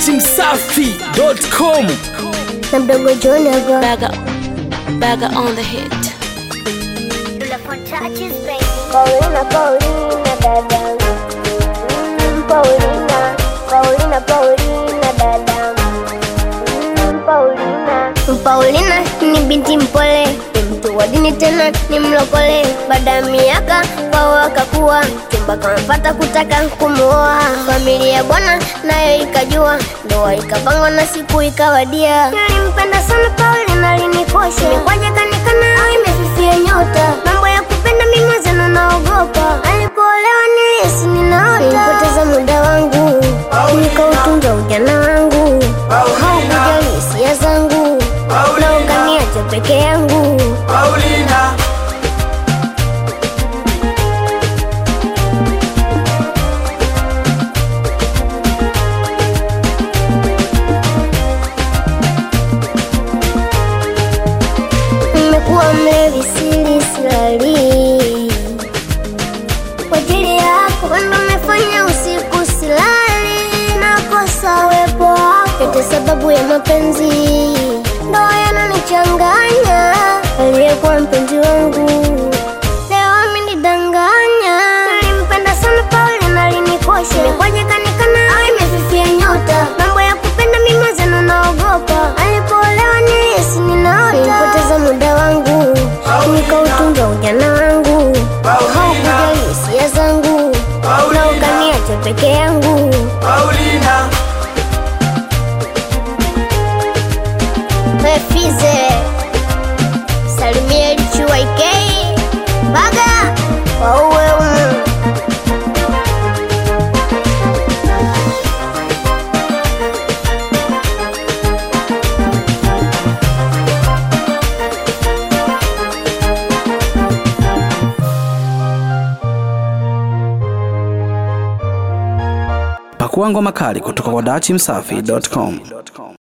dachimsafi.com na mdogo John hapa. Bagger, bagger on the hit. Paulina, Paulina dada. Mm, Paulina, Paulina, Paulina dada. Mm, Paulina. Paulina ni binti mpole, ni mtu wa dini tena ni mlokole. Baada ya miaka wao wakakuwa, chumba kampata kutaka kumuoa. Familia bwana nayo ikajua, ndoa ikapangwa na siku ikawadia. Nilimpenda sana Paulina, alinikosha imekwaje kanikana au imefifia nyota. Mambo ya kupenda mimi mwenzenu naogopa, alipoolewa nilihisi ninaota. Nilipoteza muda wangu, nikautunza ujana wangu, haukujali hisia zangu, na ukaniacha peke yangu. Paulina, Nimekuwa mlevi sili silali kwa ajili yako, ndo umefanya usiku silali, nakosa uwepo wako, yote sababu ya mapenzi ndo yananichanganya. Aliyekuwa mpenzi wangu leo amenidanganya. Nilimpenda sana Paulina, alinikosha imekwaje kanikana au imefifia nyota. Mambo ya kupenda mimi mwenzenu naogopa, alipoolewa nilihisi ninaota. Nilipoteza muda wangu nikautunza ujana wangu, haukujali hisia zangu, na ukaniacha peke yangu. Paulina, Fize salimia LQYK baga wauwe umu pakua ngoma kali kutoka kwa dachimsafi.com